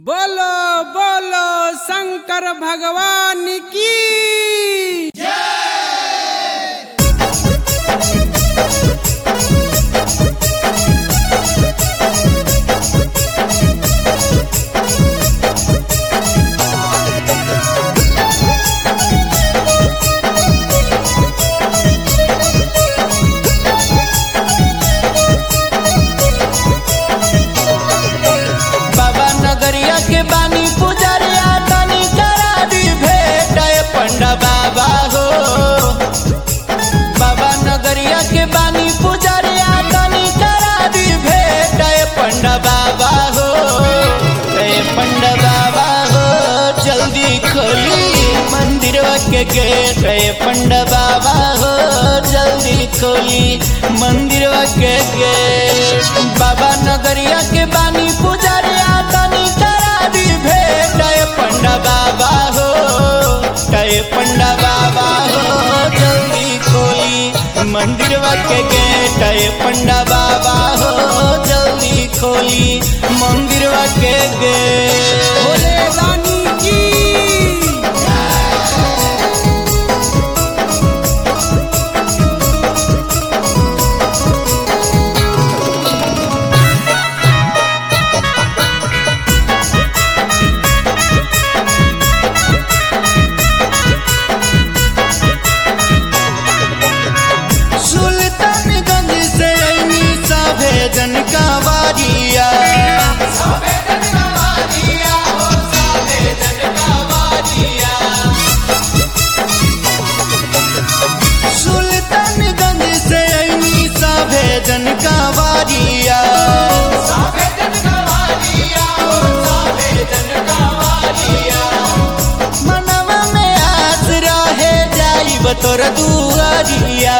बोलो बोलो शंकर भगवान की बाबा नगरिया के बानी पुजरिया तनी करा दी भेट ए पंडा बाबा हो बाबा नगरिया के बानी पुजरिया तनी करा दी भेट ए पंडा बाबा हो ए पंडा बाबा हो जल्दी खोली मंदिर के गेट ए पंडा बाबा हो जल्दी खोली मंदिर के गेट बाबा नगरिया के बानी पुजरिया तनी करा दी भेट ए पंडा बाबा हो ए पंडा बाबा हो जल्दी खोली मंदिर के गेट ए पंडा बाबा हो जल्दी खोली मंदिर के गेट भोले रानी की सुल्तानगंज से ऐनी सभे जन का वारिया सुल्तानगंज से ऐनी सभे जन का वारिया मनवा में आस रहे जाइब तोर दुआरिया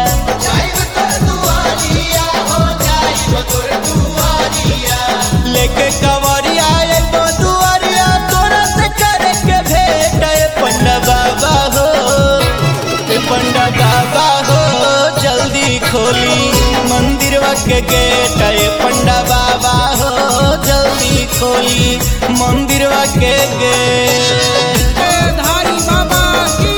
लेके कवरिया एगो दुआरिया तोरा से करे के भेट ए पंडा बाबा हो ए पंडा बाबा हो जल्दी खोली मंदिर के गेट ए पंडा बाबा हो जल्दी खोली मंदिर के गेट धारी बाबा की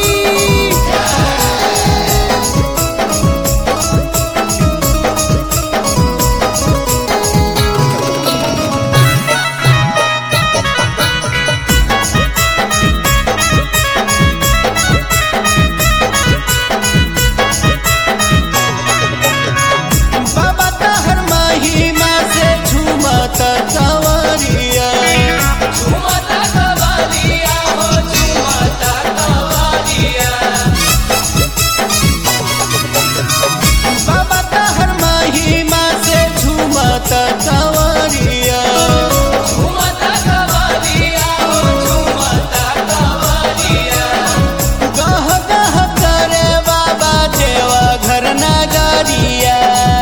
बाबा तहर महिमा से झूमत कंवरिया बाबा तहर महिमा से झूमत कंवरिया गह गह करे बाबा देवा घर नगरिया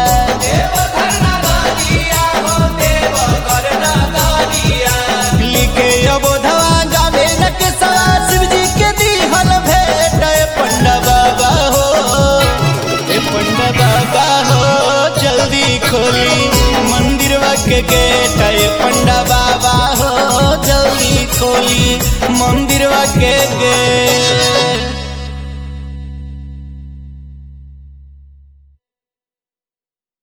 लिखे अबोधवा गावे न के सवा शिव जी के दिहल भेट ए पंडा बाबा हो ए पंडा बाबा हो जल्दी खोली मंदिर के गेट ए पंडा बाबा हो जल्दी खोली मंदिर के गेट